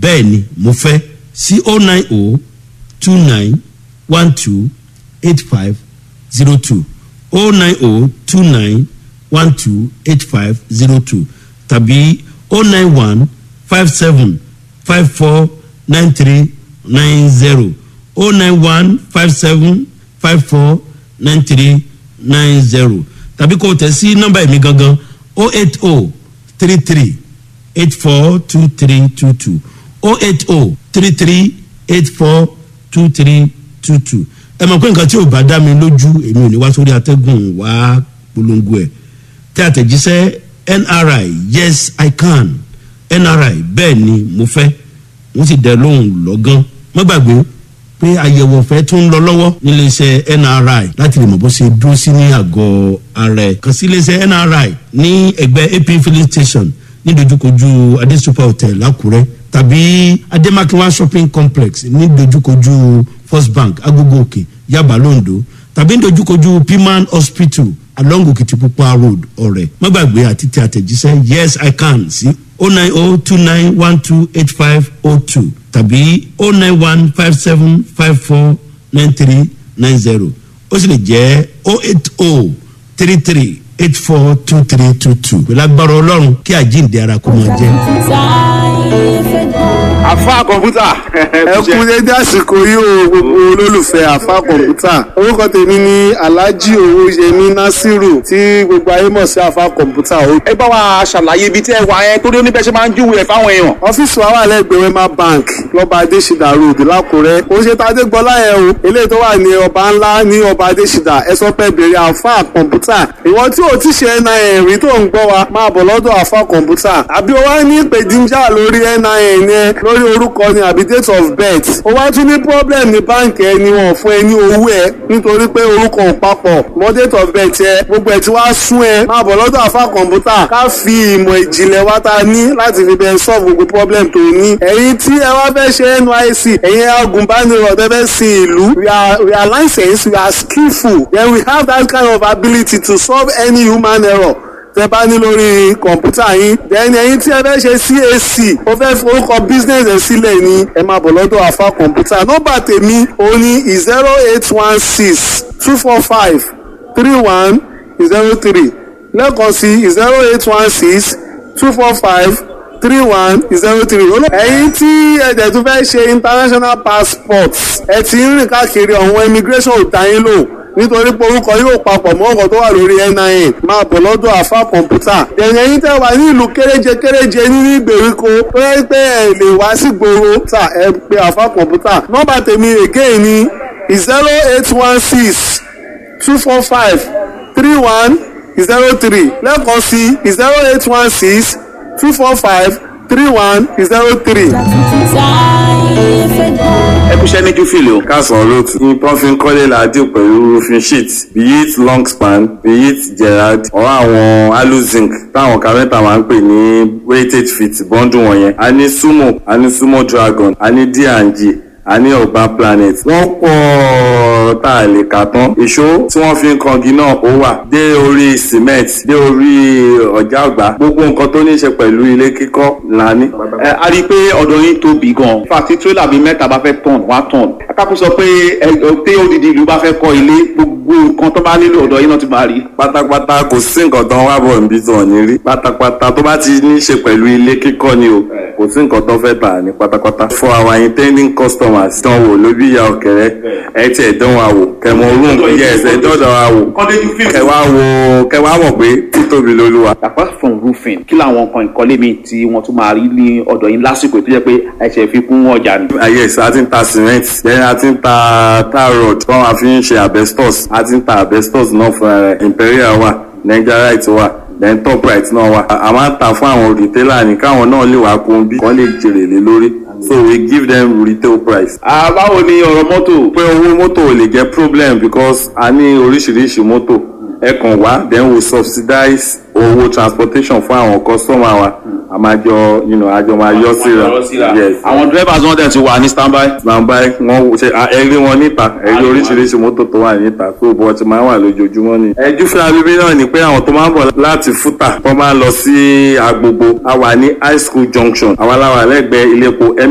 bẹ́ẹ̀ ni mo fẹ́ sí o nine o two nine one two eight five zero two o nine o two nine one two eight five zero two tàbí o nine one five seven five four nine three nine zero o nine one five seven five four nine three nine zero tàbí kò tẹ̀ sí nọ́mbà ẹ̀mí gangan o eight o three three eight four two three two two o eight o three three eight four two three two two ẹ mọ̀ pé nǹkan tí ò bá dá mi lójú èmi ò ní wá sórí atẹ́gùn wá polongo ẹ̀ tí àtẹ̀jíṣẹ́ nri yes i can nri bẹ́ẹ̀ ni mo fẹ́ wọ́n sì dẹ lóhùn lọ́gán má gbàgbé pé àyẹ̀wò ọ̀fẹ́ tó ń lọ lọ́wọ́ níléeṣẹ́ nri láti lè mọ̀ bó ṣe dúró sí ní àgọ́ ara ẹ̀ kàn sí iléeṣẹ́ nri ní ẹgbẹ́ ap filling station ní dojúkojú adesupa hotel lákùrẹ́ tàbí ademakinwa shopping complex ní dojúkojú first bank agogo òkè yaba londo tàbí ní dojúkojú piman hospital along okitipupa road ọ̀rẹ́ má gbàgbé àti tẹ àtẹ̀jíṣẹ́ yes i can sí o nine o two nine one two eight five o two tàbí o nine one five seven five four nine three nine zero ó sì lè jẹ́ o eight o three three eight four two three two two pẹ̀lú agbára ọlọ́run kí àjíǹde ara kó máa jẹ́. àfa kọ̀ǹpútà. ẹ kú dédé àsìkò yìí o gbogbo olólùfẹ́ àfa kọ̀ǹpútà orúkọ tèmi ni alhaji owóyẹmí nasiru tí gbogbo ayé mọ̀ sí àfa kọ̀ǹpútà o. ẹ bá wa ṣàlàyé ibi tí ẹ wà yẹn torí oníbẹ̀ ṣe máa ń júwèé fáwọn èèyàn. ọ́fíìsì wa wà lẹ́gbẹ̀ẹ́ wema bank lọ́ba adésìdá road lákùrẹ́ ó ṣe tàdé gbọ́lá yẹn o eléyìí tó wà ní ọba ńlá ní ọba adésìdá ẹ sọ pé bèrè àfa kọ̀ǹpútà ìwọ tí ò ti ṣe nin rí tó ń gbọ́ wa máa bọ̀ lọ́dọ̀ àfa kọ̀ǹpútà àbí o wá ní ìpèdíjà lórí nin yẹn lórí orúkọ ni àbí date of birth o wá tún ní problem ní báǹkì ẹni wọn fún ẹ ní owó ẹ nítorí pé orúkọ ò papọ̀ mọ́ date of birth ẹ gbogbo ẹ tí wàá sún ẹ máa bọ̀ lọ́dọ̀ àfa kọ̀ǹpútà ká fi ìmọ̀ ìjìnlẹ̀ wa ta ní láti fi bẹ́ẹ̀ solve gbogbo problem tó ní ẹ̀yin tí ẹ wá fẹ́ ṣe nysc ẹ̀yin agùnbánirọ̀ tẹ́ fẹ́ sin ìlú we are we are licensed we are skillful then we have that kind of ability to solve any human error tẹ bá ní lórí kọ̀ǹpútà yín then ẹ̀yin tí ẹ fẹ́ ṣe cac ó fẹ́ forúkọ business ẹ̀ sílẹ̀ ni ẹ máa bọ̀ lọ́dọ̀ àfa kọ̀ǹpútà nọ́mbà tèmi ó ní zero eight one six two four five three one zero three lẹ́ẹ̀kan sí zero eight one six two four five three one zero three. ẹ̀yin tí ẹ̀jẹ̀ tún fẹ́ ṣe international passport ẹ ti ń rìn káàkiri ọ̀hún immigration ò dá yín lò nítorí pé orúkọ yóò papọ̀ mọ́ ọkọ̀ tó wà lórí nin máa bọ̀ lọ́dọ̀ àfa kọ̀ǹpútà. ẹ̀yìn ẹ̀yin tẹ́ wà ní ìlú kéréje kéréje nínú ìgbèríko tó yẹ pé ẹ lè wá sí gbòòrò tà ẹ pé àfa kọ̀ǹpútà. nọ́mbà tèmi again ni zero eight one six two four five three one zero three lẹ́ẹ̀kan sí zero eight one six two four five three one zero three. ẹ kú iṣẹ́ ní júfìlì o. kásán olóòtú ní pọ́nfin kọ́lé làádìo pẹ̀lú roofing sheet be it long span be it gerard or àwọn aluzinc táwọn kárẹ́ntà máa ń pè ní weighted feet bọ́ńdù wọ̀nyẹn a ní sumo a ní sumo dragon a ní d&g a ní ọgbà planet wọ́n pọ̀ tá a lè kà tán ìṣó tí wọ́n fi ń kangi náà ó wà dé orí cement dé orí ọ̀já àgbà gbogbo nǹkan tó ní í ṣe pẹ̀lú ilé kíkọ́ là ní. ẹ a rí i pé ọ̀dọ̀ yín tóbi gan-an fàtí tírélà bíi mẹ́ta bá fẹ́ tọ̀n wá tọ̀n akápò sọ pé ẹ pé odidi ìlú bá fẹ́ kọ́ ilé gbogbo nǹkan tó bá nílò ọ̀dọ̀ yín náà ti máa rí. pátápátá kò sí nǹkan tó ń wá bọ̀ níbi tó ní rí pátápátá tó bá ti ní í ṣe pẹ̀lú ilé kíkọ́ ni o kò sí nǹkan tó fẹ́ tà ní pátápátá. for our intending customers dán wò ló bí ìyá ọ̀kẹ́rẹ́ ẹ tiẹ̀ dán wa wò kẹmọ orun yẹ ẹsẹ̀ dọ́dọ̀ wa wò kẹwàá wò kẹwàá mọ̀ pé títóbi lolúwa. apart from roofing kí làwọn nǹkan ìkọ́lé mi tí wọ́n tún máa rí ní ọ̀dọ̀ yín lásìkò tó jẹ́ pé ẹ̀ṣẹ̀ fi kún ọjà ni. ayé ẹ̀sẹ̀ a ti ń ta cement then a ti ń ta tar rod tí wọ́n máa fi ń ṣe asbestos a ti ń ta asbestos náà fún ẹ imperial wà nigerite wà then top right náà wà a máa ń ta fún àwọn retailer ní káwọn náà lè wá kún bí wọ́n lè jèrè lé lórí so we give them retail price. báwo ni ọ̀rọ̀ mọ́tò. pé owó mọ́tò ò lè jẹ́ problem because a ní oríṣiríṣi mọ́tò ẹ kàn wá then we subsidize owó transportation fún àwọn customer wa a máa jọ you know, àjọ máa yọ síra yes àwọn drivers wọn dẹ̀ ti wà ní standby. nàmbá wọn ṣe ẹrí wọn níta ẹrí oríṣiríṣi mọ́tò tó wà níta tó bọ́ ti máa wà lójoojúmọ́ ni. ẹjú fún abíbí náà ni pé àwọn tó máa ń bọ̀ láti fúta wọ́n máa ń lọ sí agbogbo a wà ní high school junction àwọn aláwọ̀ lẹ́gbẹ̀ẹ́ ilé epo